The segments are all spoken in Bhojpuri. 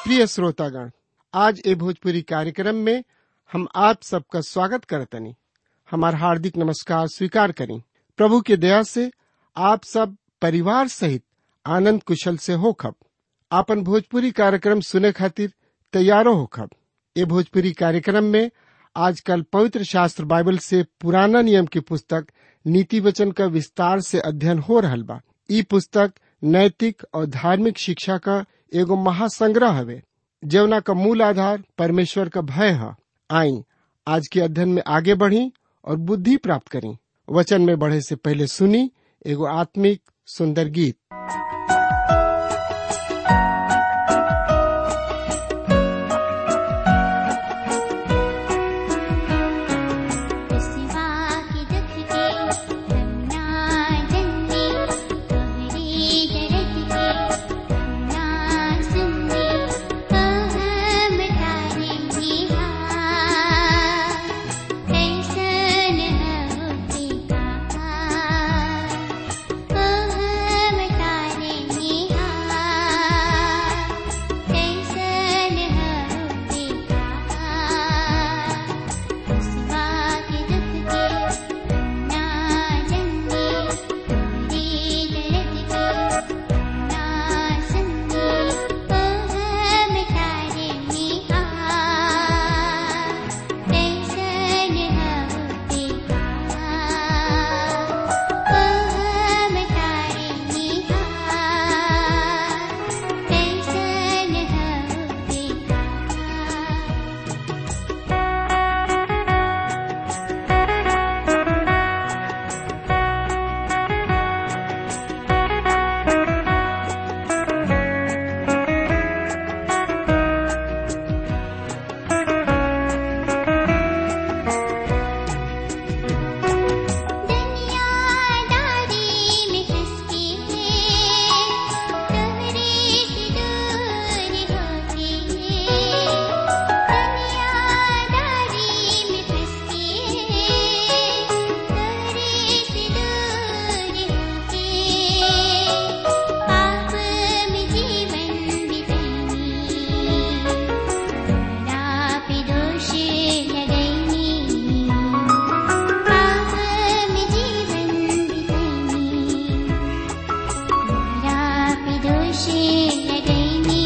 प्रिय श्रोतागण आज ए भोजपुरी कार्यक्रम में हम आप सबका स्वागत करतनी हमार हार्दिक नमस्कार स्वीकार करें प्रभु के दया से आप सब परिवार सहित आनंद कुशल से होखब आपन भोजपुरी कार्यक्रम सुने खातिर तैयारो होखब ए भोजपुरी कार्यक्रम में आजकल पवित्र शास्त्र बाइबल से पुराना नियम की पुस्तक नीति वचन का विस्तार से अध्ययन हो रहल बा ई पुस्तक नैतिक और धार्मिक शिक्षा का एगो महासंग्रह हवे जवना का मूल आधार परमेश्वर का भय है आई आज के अध्ययन में आगे बढ़ी और बुद्धि प्राप्त करी वचन में बढ़े से पहले सुनी एगो आत्मिक सुंदर गीत सिवा की दुख के रंगना जन्ने तोहरी दर्द के रंगना सुनने हम तारे जीवा कैसन होते कहा हम तारे जीवा कैसन होते कहा सिवा के दुख के ना जन्ने तेरी दर्द के ना सुनने ओ हम तारे निहा कैसन होते कहा ओ हम तारे निहा कैसन होते कहा दुनियादारी में किसकी है तोहरे से दूर होती है दुनियादारी में किसकी है तोहरे से दूर होती पाप में जीवन बितानी ना पे दोष लगैनी पाप में जीवन बितानी मेरा पे दोष लगैनी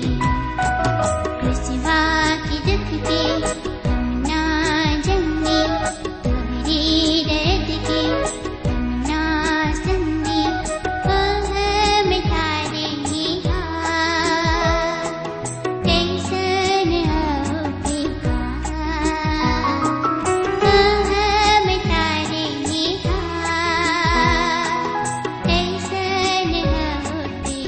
कृष्णा की दुख के हम ना जमने तोहरी दर्द के हम ना सुनने ओ हम तारे निहा कैसन होते कहा ओ हम तारे निहा कैसन होते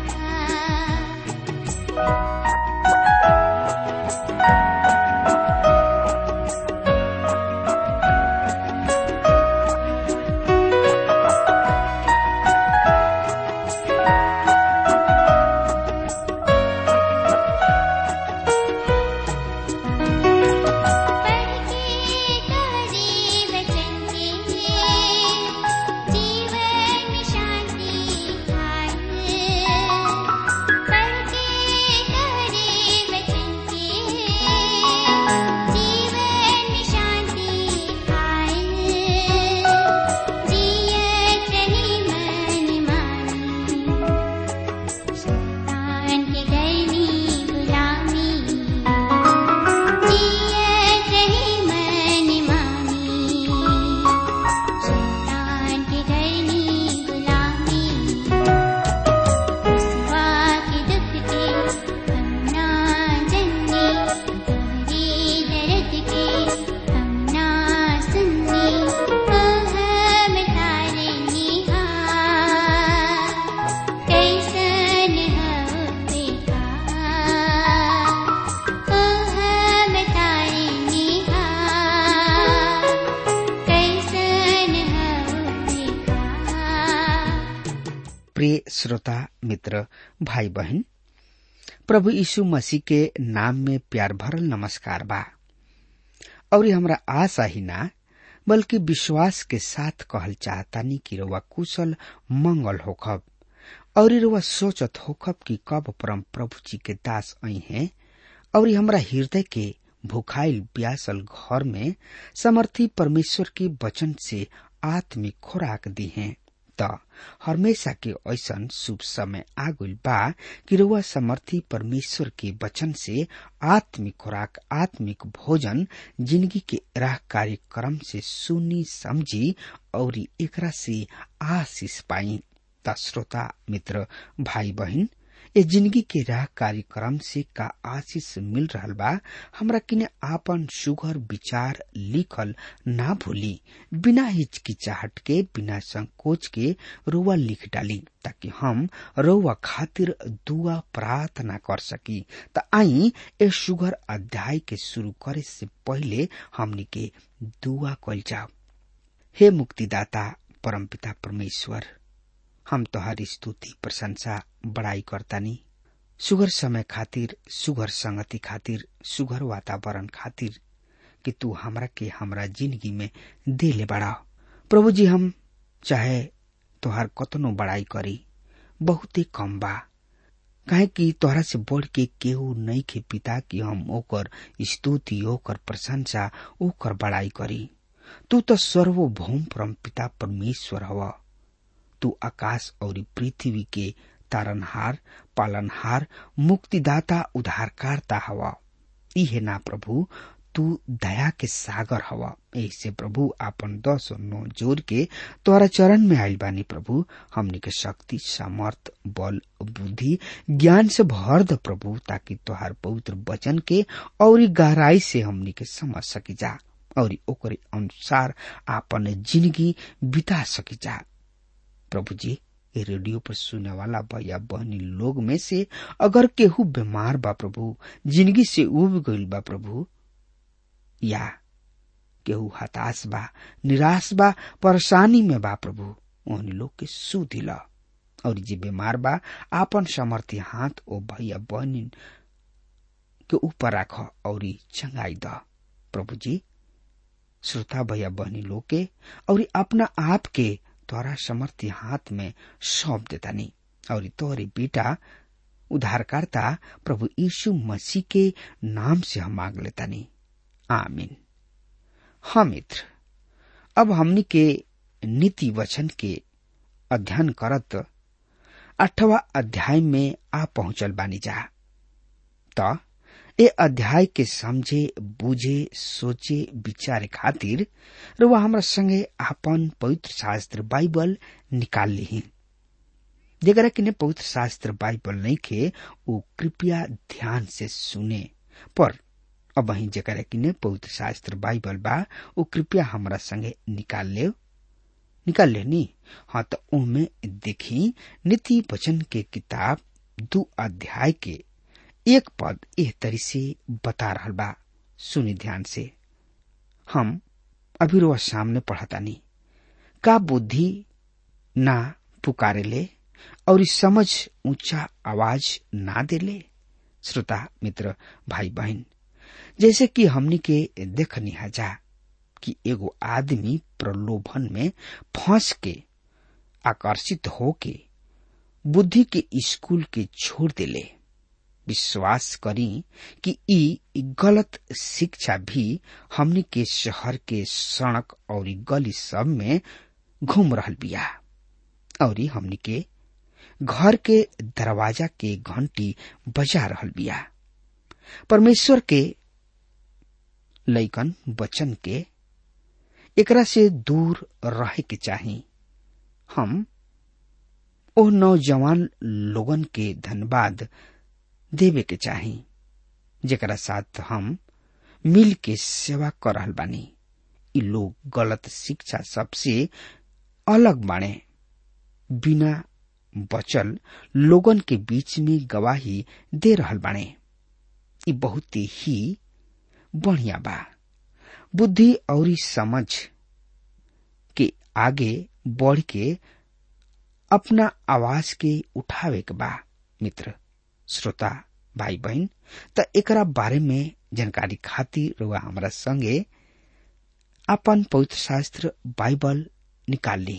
कहा पढ़के तोहरे वचन के जीवन में शांति पाए पढ़के तोहरे वचन के जीवन में शांति पाए जियत रही मन मानी शैतान के गर्मी गुलामी जियत रही मन मानी शैतान के गर्मी गुलामी सिवा के दुख के हम ना जन्ने तोहरी दर्द के हम ना सुनने ओ हम तारे निहा कैसन होते कहा ओ हम तारे निहा कैसन होते कहा प्रिय श्रोता मित्र भाई बहन प्रभु यीशु मसीह के नाम में प्यार भरल नमस्कार बा और ये हमरा आशा ही ना बल्कि विश्वास के साथ कहल चाहतानी कि रउआ कुशल मंगल होखब और रुआ सोचत होखब कि कब परम प्रभु जी के दास आई हैं और हमरा हृदय के भूखाइल प्यासल घर में समर्थी परमेश्वर के वचन से आत्मिक खुराक दी हैं त हमेशा के ऐसन शुभ समय आ गइल बा कि रुआ समर्थी परमेश्वर के वचन से आत्मिक खुराक आत्मिक भोजन जिंदगी के राह कार्यक्रम से सुनी समझी और एकरा से आशीष पाई त श्रोता मित्र भाई बहन ए जिंदगी के राह कार्यक्रम से का आशीष मिल रहल बा हमरा किने आपन सुघर विचार लिखल ना भूली बिना हिचकिचाहट के बिना संकोच के रोवा लिख डाली ताकि हम रोवा खातिर दुआ प्रार्थना कर सकी त आई ए सुघर अध्याय के शुरू करे से पहले हमनी के दुआ कल जाओ हे मुक्तिदाता परमपिता परमेश्वर हम तोहारी स्तुति प्रशंसा बड़ाई करतानी सुगर समय खातिर सुगर संगति खातिर सुगर वातावरण खातिर कि तू हमरा के हमरा जिंदगी में दे ले बड़ा प्रभु जी हम चाहे तोहार कतनो बड़ाई करी बहुते कम बा काहे कि तोहरा से बढ़ के केहू नहीं के पिता कि हम ओकर स्तुति ओकर प्रशंसा ओकर बड़ाई करी तू तो सर्वभौम परम पिता परमेश्वर हवा तू आकाश और पृथ्वी के तारनहार पालनहार मुक्तिदाता उद्धारकारता हवा इहे ना प्रभु तू दया के सागर हवा ऐसे प्रभु आपन दस नौ जोर के तोरा चरण में आयल बानी प्रभु हमनी के शक्ति सामर्थ बल बुद्धि ज्ञान से भर द प्रभु ताकि तोहार पवित्र वचन के और गहराई से हमनी के समझ सकी जा और ओकरे अनुसार आपन जिंदगी बिता सकी जा प्रभु जी ये रेडियो पर सुने वाला भैया बहनी लोग में से अगर केहू बीमार बा प्रभु जिंदगी से उब गईल बा प्रभु या केहू हताश बा निराश बा परेशानी में बा प्रभु ओहनी लोग के सु दिला और जे बीमार बा आपन समर्थी हाथ ओ भैया बहनी के ऊपर राख और चंगाई द प्रभु जी श्रोता भैया बहनी लोग के और अपना आप के तोरा समर्थी हाथ में सौंप देतानी और तोहरे बेटा उद्धारकर्ता प्रभु यीशु मसीह के नाम से हम मांग लेतानी आमीन हाँ मित्र अब हमनी के नीति वचन के अध्ययन करत अठवा अध्याय में आ पहुंचल बानी जा त ए अध्याय के समझे बुझे सोचे विचारे खातिर रुआ हमरा संगे आपन पवित्र शास्त्र बाइबल निकाल ली जेकरा किने पवित्र शास्त्र बाइबल नहीं खे वो कृपया ध्यान से सुने पर अब वही जेकरा किने पवित्र शास्त्र बाइबल बा वो कृपया हमरा संगे निकाल ले निकाल ले नी हाँ तो उनमें देखी नीति वचन के किताब दो अध्याय के एक पद एह तरी से बता रहा बा सुनी ध्यान से हम अभी रोज सामने पढ़तानी का बुद्धि ना पुकारे ले और समझ ऊंचा आवाज ना देले श्रोता मित्र भाई बहन जैसे कि हमनी के देखनी जा कि एगो आदमी प्रलोभन में फंस के आकर्षित होके बुद्धि के स्कूल के छोड़ देले विश्वास करी कि ई गलत शिक्षा भी हमनी के शहर के सड़क और गली सब में घूम रहल बिया और हमनी के घर के दरवाजा के घंटी बजा रहल बिया परमेश्वर के लैकन वचन के एकरा से दूर रहे के चाही हम ओ नौजवान लोगन के धन्यवाद देवे के चाही जेकरा साथ हम मिल के सेवा कर रहल बानी इ लोग गलत शिक्षा सबसे अलग बाणे बिना बचल लोगन के बीच में गवाही दे रहल बाणे इ बहुत ही बढ़िया बा बुद्धि और समझ के आगे बढ़ के अपना आवाज के उठावे के बा मित्र श्रोता भाई बहन त एकरा बारे में जानकारी खातिर रुआ हमरा संगे अपन पवित्र शास्त्र बाइबल निकाल ली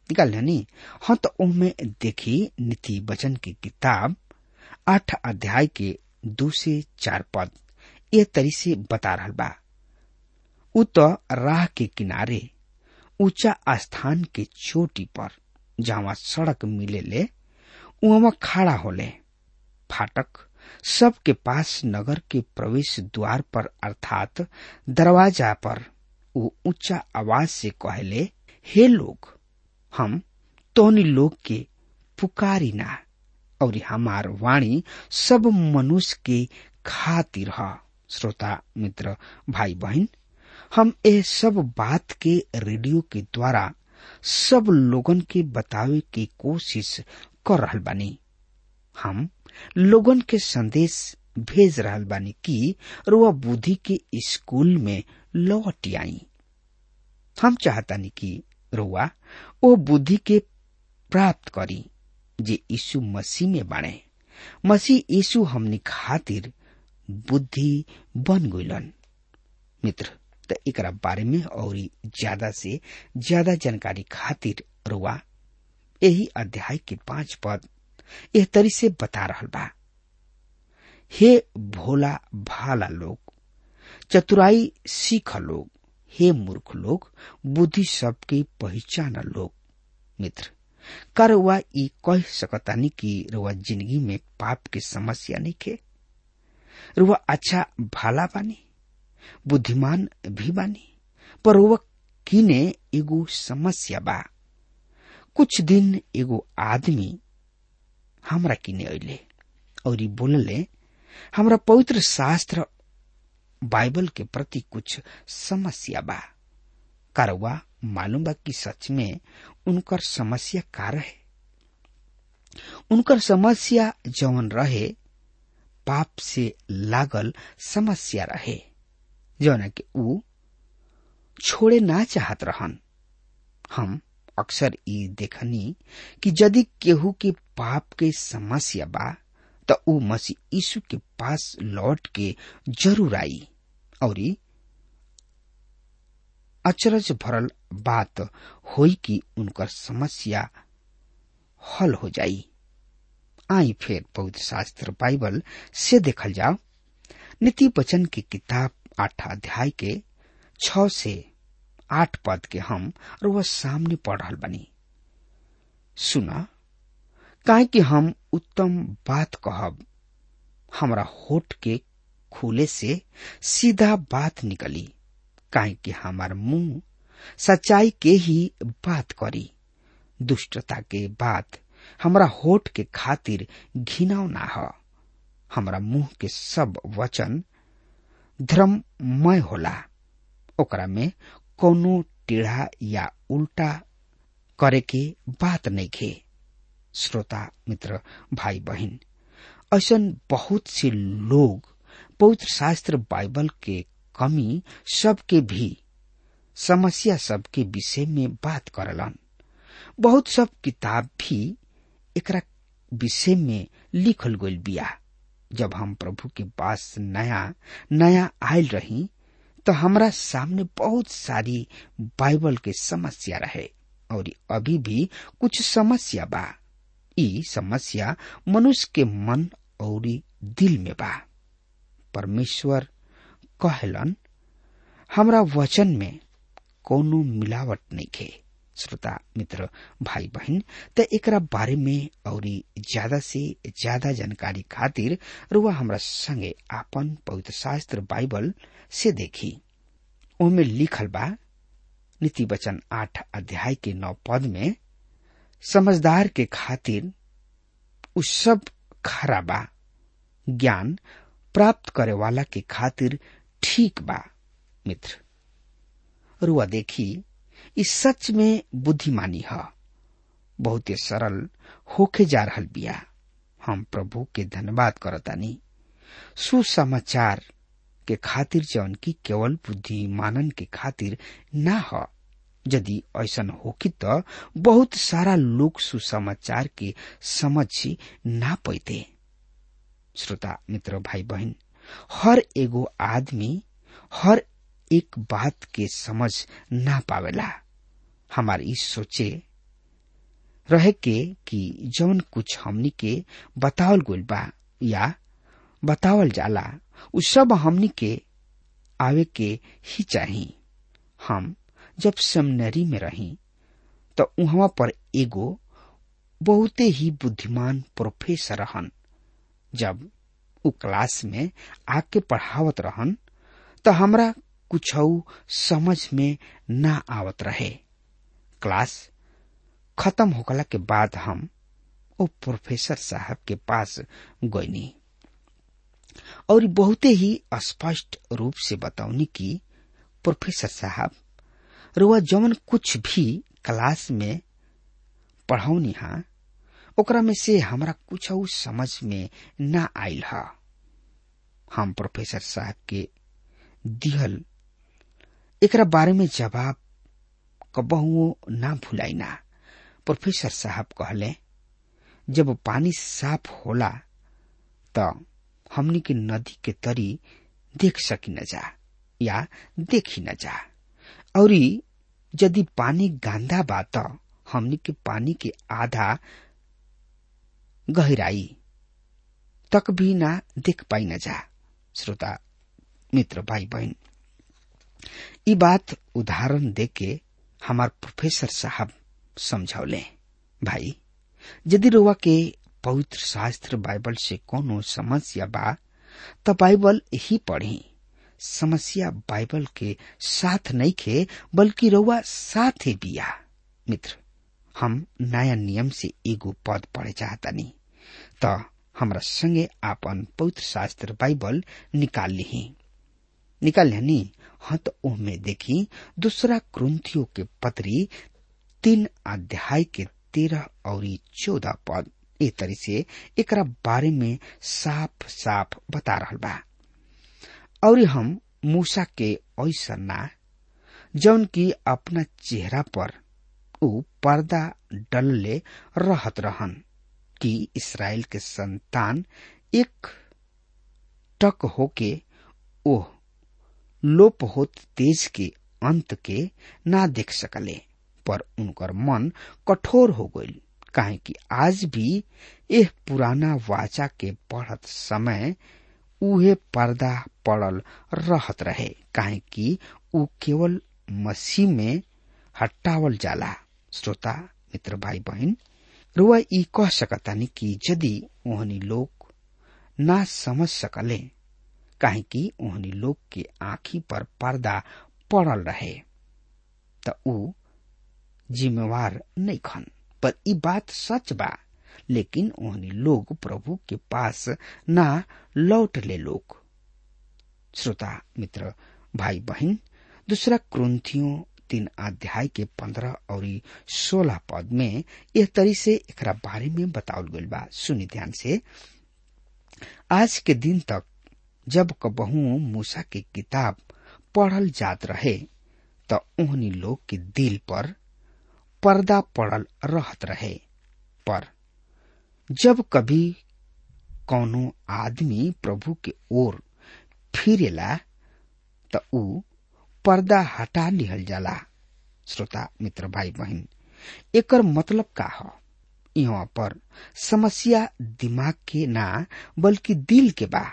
निकाल नी हाँ तो ओमे देखी नीति वचन की किताब आठ अध्याय के दो से चार पद ये तरी से बता रहा बा उ तो राह के किनारे ऊंचा स्थान के चोटी पर जहाँ सड़क मिले ले वहाँ खड़ा होले फाटक सबके पास नगर के प्रवेश द्वार पर अर्थात दरवाजा पर वो ऊंचा आवाज से कहले हे लोग हम तोहनी लोग के पुकारी ना और हमार वाणी सब मनुष्य के खातिर ह श्रोता मित्र भाई बहन हम ए सब बात के रेडियो के द्वारा सब लोगन के बतावे की कोशिश कर रहल बानी हम लोगन के संदेश भेज रहल बानी कि रुआ बुद्धि के स्कूल में लौट आई हम चाहतानी कि रुआ ओ बुद्धि के प्राप्त करी जे यीशु मसीह में बाणे मसीह यीशु हमनी खातिर बुद्धि बन गइलन मित्र त एकरा बारे में और ज्यादा से ज्यादा जानकारी खातिर रुआ यही अध्याय के पांच पद एह तरी से बता रहल बा हे भोला भाला लोग चतुराई सीख लोग हे मूर्ख लोग बुद्धि सबके पहचान लोग मित्र कर रुआ ई कह सकतानी कि रुआ जिंदगी में पाप के समस्या नहीं के रुआ अच्छा भाला बानी बुद्धिमान भी बानी पर रुआ किने एगो समस्या बा कुछ दिन एगो आदमी हमरा किने अइले और ई बोलले हमरा पवित्र शास्त्र बाइबल के प्रति कुछ समस्या बा कारवा मालूम बा कि सच में उनकर समस्या का रहे उनकर समस्या जवन रहे पाप से लागल समस्या रहे जौन कि ऊ छोड़े ना चाहत रहन हम अक्सर ई देखनी कि यदि केहू के पाप के समस्या बा त ऊ मसीह यीशु के पास लौट के जरूर आई और अचरज भरल बात होई कि उनकर समस्या हल हो जाई आई फिर पवित्र शास्त्र बाइबल से देखल जाओ नीति वचन की किताब आठ अध्याय के छ से आठ पद के हम और वह सामने पढ़ रहा बनी सुना काहे कि हम उत्तम बात कहब हमरा होठ के खुले से सीधा बात निकली काहे कि हमार मुंह सच्चाई के ही बात करी दुष्टता के बात हमरा होठ के खातिर घिनाव ना ह हमरा मुंह के सब वचन धर्ममय होला ओकरा में कोनो टेढ़ा या उल्टा करे के बात नहीं खे श्रोता मित्र भाई बहन ऐसन बहुत से लोग पवित्र शास्त्र बाइबल के कमी सबके भी समस्या सबके विषय में बात करलन बहुत सब किताब भी एकरा विषय में लिखल गइल बिया जब हम प्रभु के पास नया नया आयल रही तो हमरा सामने बहुत सारी बाइबल के समस्या रहे और अभी भी कुछ समस्या बा ई समस्या मनुष्य के मन और दिल में बा परमेश्वर कहलन हमरा वचन में कोनो मिलावट नहीं खे श्रोता मित्र भाई बहन त एकरा बारे में और ज्यादा से ज्यादा जानकारी खातिर रुआ हमरा संगे आपन पवित्र शास्त्र बाइबल से देखी ओमे लिखल बा नीति वचन आठ अध्याय के नौ पद में समझदार के खातिर उ सब खरा बा ज्ञान प्राप्त करे वाला के खातिर ठीक बा मित्र रुआ देखी इस सच में बुद्धिमानी है बहुत सरल होके जा रहल बिया हम प्रभु के धन्यवाद करतानी सुसमाचार के खातिर जौन की केवल बुद्धिमानन के खातिर ना ह यदि ऐसन होकी त बहुत सारा लोग सुसमाचार के समझ ना पैते श्रोता मित्र भाई बहन हर एगो आदमी हर एक बात के समझ ना पावेला हमार ई सोचे रहे के कि जौन कुछ हमनी के बतावल गइल बा या बतावल जाला उ सब हमनी के आवे के ही चाही हम जब सेमिनरी में रही तो उहवा पर एगो बहुते ही बुद्धिमान प्रोफेसर रहन जब उ क्लास में आके पढ़ावत रहन तो हमरा कुछ समझ में ना आवत रहे क्लास खत्म होकला के बाद हम ओ प्रोफेसर साहब के पास गईनी और बहुते ही स्पष्ट रूप से बताऊनी कि प्रोफेसर साहब रुआ जवन कुछ भी क्लास में पढ़ौनी हा ओकरा में से हमरा कुछ समझ में ना आयल हा हम प्रोफेसर साहब के दिहल एकरा बारे में जवाब कबहुओ ना भुलाइना प्रोफेसर साहब कहले जब पानी साफ होला त हमनी के नदी के तरी देख सकी न जा या देखी न जा और यदि पानी गांधा बा त हमनी के पानी के आधा गहराई तक भी ना देख पाई न जा श्रोता मित्र भाई बहन ई बात उदाहरण दे के हमार प्रोफेसर साहब समझौले भाई यदि रुआ के पवित्र शास्त्र बाइबल से कोनो समस्या बा त बाइबल ही पढ़ी समस्या बाइबल के साथ नहीं खे बल्कि रउआ साथ ही बिया मित्र हम नया नियम से एगो पद पढ़े चाहतानी त हमरा संगे आपन पवित्र शास्त्र बाइबल निकाल ली निकाल ली हाँ तो ओहमे देखी दूसरा क्रंथियों के पत्री तीन अध्याय के तेरह और चौदह पद ए तरी से एकरा बारे में साफ साफ बता रहा बा और हम मूसा के ऐसा ना जौन की अपना चेहरा पर उ पर्दा डलले रहत रहन कि इसराइल के संतान एक टक होके ओह लोप होत तेज के अंत के ना देख सकले पर उनकर मन कठोर हो गईल काहे कि आज भी एह पुराना वाचा के पढ़त समय उहे पर्दा पड़ल रहत रहे काहे कि उ केवल मसीह में हटावल जाला श्रोता मित्र भाई बहन रुआ ई कह सकतानी कि यदि ओहनी लोग ना समझ सकले काहे कि ओहनी लोग के आंखी पर पर्दा पड़ल रहे त उ जिम्मेवार नहीं खन पर ई बात सच बा लेकिन ओहनी लोग प्रभु के पास ना लौट ले लोग श्रोता मित्र भाई बहन दूसरा क्रंथियों तीन अध्याय के पंद्रह और सोलह पद में यह तरी से एकरा बारे में बतावल गईल बा सुनी ध्यान से आज के दिन तक जब कबहू मूसा की किताब पढ़ल जात रहे त ओहनी लोग के दिल पर पर्दा पड़ल रहत रहे पर जब कभी कौनो आदमी प्रभु के ओर फिरेला त ऊ पर्दा हटा लिहल जाला श्रोता मित्र भाई बहन एकर मतलब का ह यहाँ पर समस्या दिमाग के ना बल्कि दिल के बा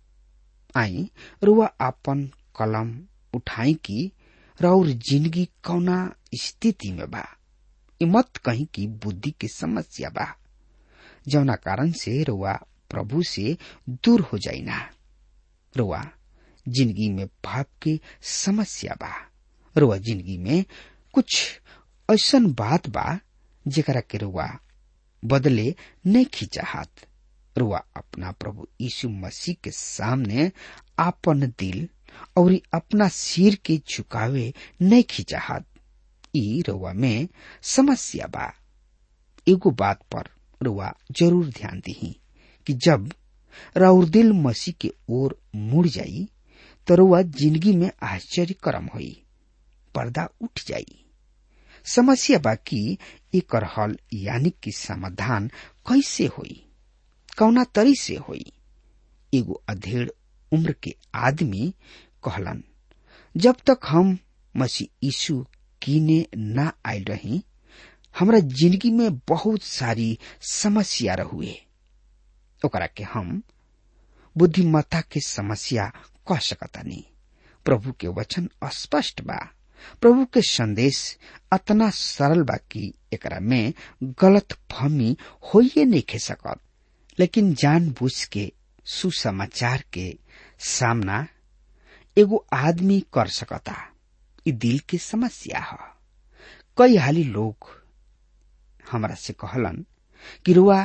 आई रुआ अपन कलम उठाई की और जिंदगी कौना स्थिति में बा मत कहीं की बुद्धि की समस्या बा जौना कारण से रुआ प्रभु से दूर हो जाइना रुआ जिंदगी में पाप की समस्या बा रुआ जिंदगी में कुछ ऐसा बात बा जेकरा के रुआ बदले नहीं खिंचाहत रुआ अपना प्रभु यीशु मसीह के सामने आपन दिल और अपना सिर के झुकावे नहीं खिंचाहत ई रुआ में समस्या बा एगो बात पर रुआ जरूर ध्यान दी कि जब राउर दिल मसीह के ओर मुड़ जाई तो रुआ जिंदगी में आश्चर्य करम होई पर्दा उठ जाई समस्या बा कि एकर हल यानी कि समाधान कैसे होई कौना तरी से होई एगो अधेड़ उम्र के आदमी कहलन जब तक हम मसीह यीशु कीने ना आयल रही हमरा जिंदगी में बहुत सारी समस्या रहुए ओकरा के हम बुद्धिमत्ता के समस्या कह सकतानी प्रभु के वचन स्पष्ट बा प्रभु के संदेश अतना सरल बा कि एकरा में गलत फहमी होइए नहीं खे सकत लेकिन जानबूझ के सुसमाचार के सामना एगो आदमी कर सकता ई दिल के समस्या है कई हाली लोग हमरा से कहलन कि रुआ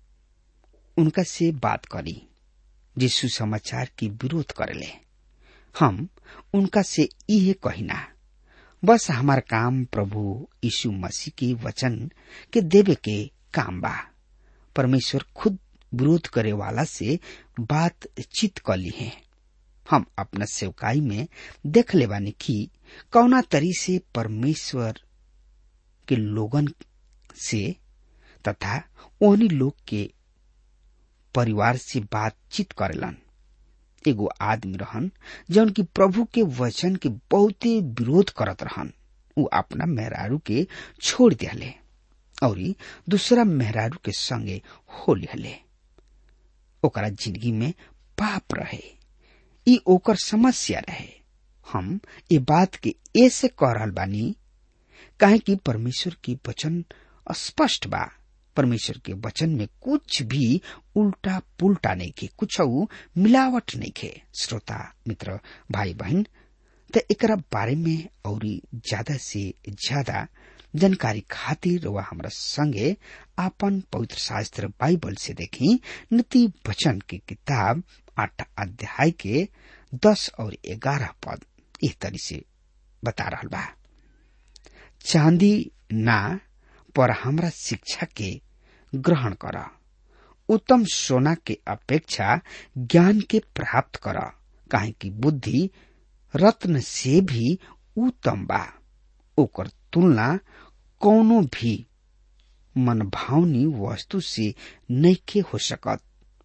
उनका से बात करी जे सुसमाचार की विरोध करेले हम उनका से इहे कहिना बस हमार काम प्रभु यीशु मसीह के वचन के देवे के काम बा परमेश्वर खुद विरोध करे वाला से बातचीत कर ली है हम अपना सेवकाई में देख ले बानी कि कौना तरी से परमेश्वर के लोगन से तथा ओहनी लोग के परिवार से बातचीत करेलन एगो आदमी रहन जौन की प्रभु के वचन के बहुते विरोध करत रहन उ अपना मेहरारू के छोड़ दिले और दूसरा मेहरारू के संगे हो लिहले ओकरा जिंदगी में पाप रहे ई ओकर समस्या रहे हम ये बात के ऐसे कह रहल बानी काहे कि परमेश्वर की वचन स्पष्ट बा परमेश्वर के वचन में कुछ भी उल्टा पुल्टा नहीं खे कुछ मिलावट नहीं खे श्रोता मित्र भाई बहन त एकरा बारे में और ज्यादा से ज्यादा जानकारी खातिर वह हमरा संगे आपन पवित्र शास्त्र बाइबल से देखी नीति वचन की किताब आठ अध्याय के दस और ग्यारह पद इस तरी से बता रहा बा चांदी ना पर हमरा शिक्षा के ग्रहण कर उत्तम सोना के अपेक्षा ज्ञान के प्राप्त कर काहे कि बुद्धि रत्न से भी उत्तम बा ओकर तुलना कौनो भी मनभावनी वस्तु से नैखे हो सकत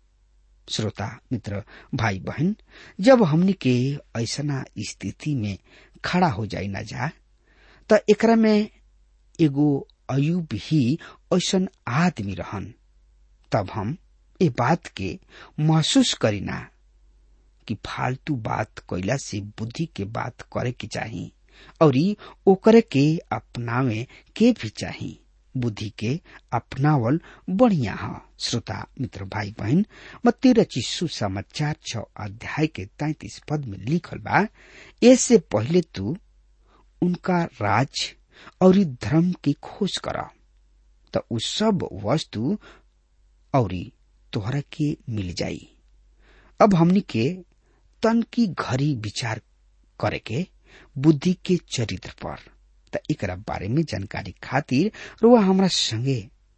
श्रोता मित्र भाई बहन जब हमनी के ऐसना स्थिति में खड़ा हो जाई ना जा त एकरा में एगो अयुब ही ऐसन आदमी रहन तब हम ए बात के महसूस करीना कि फालतू बात कैला से बुद्धि के बात करे के चाही और ओकरे के अपनावे के भी चाही बुद्धि के अपनावल बढ़िया ह श्रोता मित्र भाई बहन मत्ती रची सुसमाचार छ अध्याय के तैतीस पद में लिखल बा ऐसे पहले तू उनका राज और धर्म की खोज कर त उ सब वस्तु और तोहरा के मिल जाई अब हमनी के तन की घड़ी विचार करे के बुद्धि के चरित्र पर त एकरा बारे में जानकारी खातिर रुआ हमरा संगे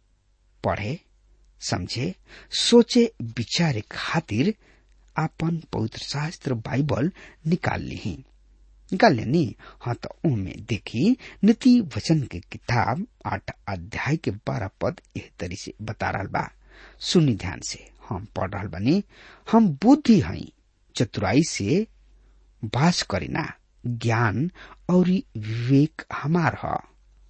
पढ़े समझे सोचे विचारे खातिर आपन पवित्र शास्त्र बाइबल निकाल ली निकाल लेनी हाँ तो उनमें देखी नीति वचन के किताब आठ अध्याय के बारह पद एह तरी से बता रहा बा सुनी ध्यान से हम पढ़ रहा बानी हम बुद्धि हई चतुराई से बास करीना ज्ञान और विवेक हमार ह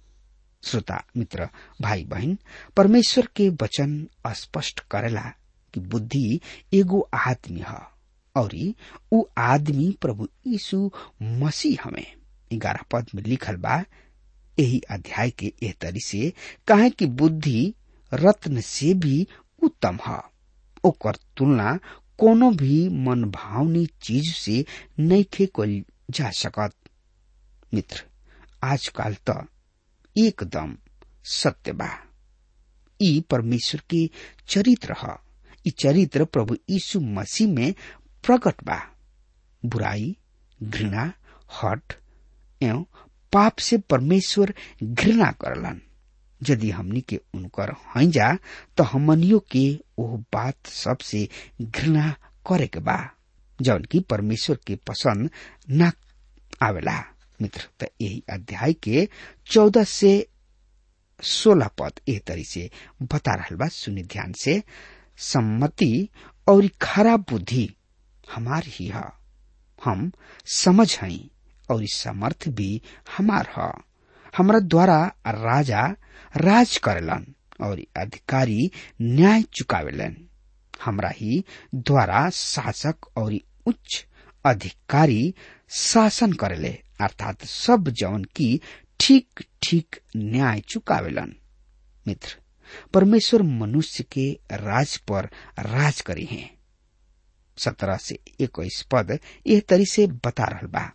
श्रोता मित्र भाई बहन परमेश्वर के वचन स्पष्ट करेला कि बुद्धि एगो आदमी ह और उ आदमी प्रभु यीशु मसीह हमें ग्यारह पद में लिखल बा यही अध्याय के एह तरी से कहे कि बुद्धि रत्न से भी उत्तम है ओकर तुलना कोनो भी मन भावनी चीज से नैखे कल जा सकत मित्र आजकल त एकदम सत्य बा ई परमेश्वर के चरित्र ह ई चरित्र प्रभु यीशु मसीह में प्रकट बा बुराई घृणा हट एवं पाप से परमेश्वर घृणा करलन यदि हमनी के उनकर हैजा तो हमनियों के ओह बात सबसे घृणा करे के बा जौन की परमेश्वर के पसंद न आवेला मित्र त यही अध्याय के चौदह से सोलह पद एह तरी से बता रहा बा सुनि ध्यान से सम्मति और खराब बुद्धि हमार ही है हम समझ हई और समर्थ भी हमार ह हमरा द्वारा राजा राज करेलन और अधिकारी न्याय चुकावेलन हमरा ही द्वारा शासक और उच्च अधिकारी शासन करेले अर्थात सब जवन की ठीक ठीक न्याय चुकावेलन मित्र परमेश्वर मनुष्य के राज पर राज करी है सत्रह से इक्कीस पद यह तरी से बता रहल बा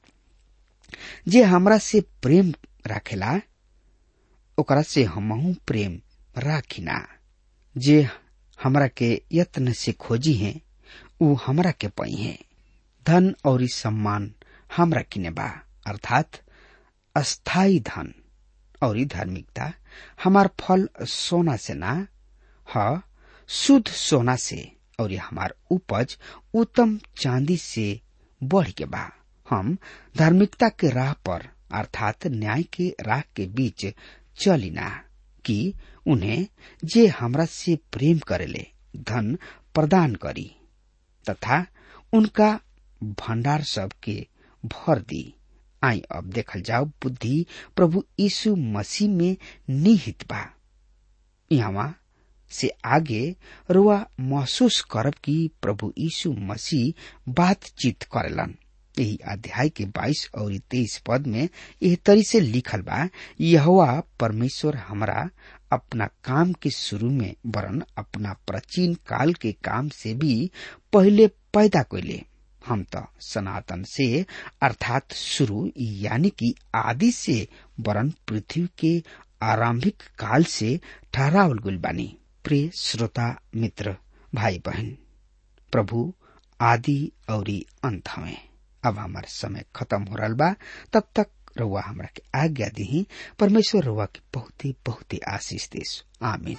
जे हमरा से प्रेम राखेला ओकरा से हमहू प्रेम राखिना जे हमरा के यत्न से खोजी है उ हमरा के पई है धन और सम्मान हमरा किने बा अर्थात अस्थाई धन और धार्मिकता हमार फल सोना से ना ह शुद्ध सोना से और हमार उपज उत्तम चांदी से बढ़ के बा हम धार्मिकता के राह पर अर्थात न्याय के राह के बीच चलिना कि उन्हें जे हमरा से प्रेम करेले धन प्रदान करी तथा उनका भंडार सब के भर दी आई अब देखल जाओ बुद्धि प्रभु यीशु मसीह में निहित बा यहाँ से आगे रुआ महसूस करब कि प्रभु यीशु मसीह बातचीत करेलन यही अध्याय के 22 और 23 पद में यह तरी से लिखल बा यहोवा परमेश्वर हमरा अपना काम के शुरू में वरन अपना प्राचीन काल के काम से भी पहले पैदा कैले हम तो सनातन से अर्थात शुरू यानी कि आदि से वरन पृथ्वी के आरंभिक काल से ठहरावल गुल बानी प्रिय श्रोता मित्र भाई बहन प्रभु आदि और अंत हमें अब हमार समय खत्म हो रहा बा तब तक रउआ हमरा के आज्ञा दी परमेश्वर रउआ के बहुत ही बहुत ही आशीष देस आमीन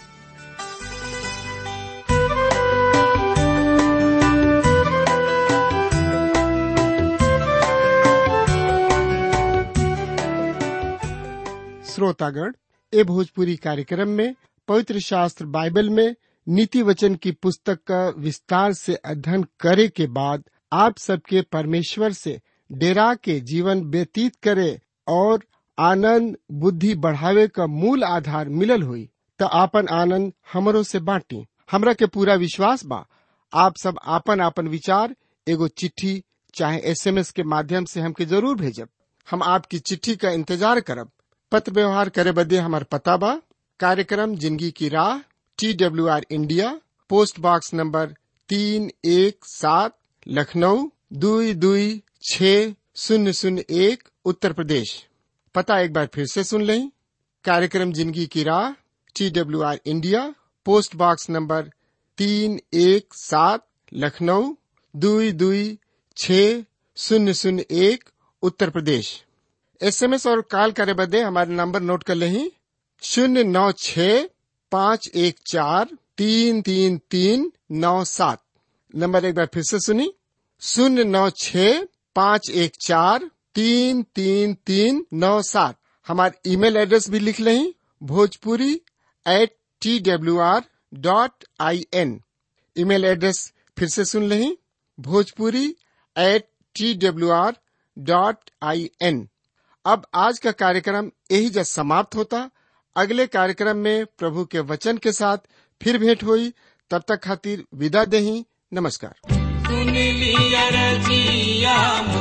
श्रोतागण ए भोजपुरी कार्यक्रम में पवित्र शास्त्र बाइबल में नीति वचन की पुस्तक का विस्तार से अध्ययन करे के बाद आप सबके परमेश्वर से डेरा के जीवन व्यतीत करे और आनंद बुद्धि बढ़ावे का मूल आधार मिलल हुई तो आपन आनंद हमरो से बांटी हमरा के पूरा विश्वास बा आप सब आपन आपन विचार एगो चिट्ठी चाहे एसएमएस के माध्यम से हमके जरूर भेजब हम आपकी चिट्ठी का इंतजार करब पत्र व्यवहार करे बदे हमार पता बा कार्यक्रम जिंदगी की राह T W R India post box number तीन एक सात लखनऊ दुई दुई छ शून्य शून्य एक उत्तर प्रदेश पता एक बार फिर से सुन लें कार्यक्रम जिंदगी की राह T W R India post box number तीन एक सात लखनऊ दुई दुई छ शून्य शून्य एक उत्तर प्रदेश एसएमएस और कॉल करे बदे हमारे नंबर नोट कर लें शून्य नौ छ पाँच एक चार तीन तीन तीन नौ सात नंबर एक बार फिर से सुनी शून्य नौ छ पाँच एक चार तीन तीन तीन नौ सात हमारे ईमेल एड्रेस भी लिख लें Bhojpuri at T W R dot I N email address फिर से सुन लें Bhojpuri at T W R dot I N अब आज का कार्यक्रम यही जब समाप्त होता अगले कार्यक्रम में प्रभु के वचन के साथ फिर भेंट हुई तब तक खातिर विदा देही नमस्कार सुन लिया रजिया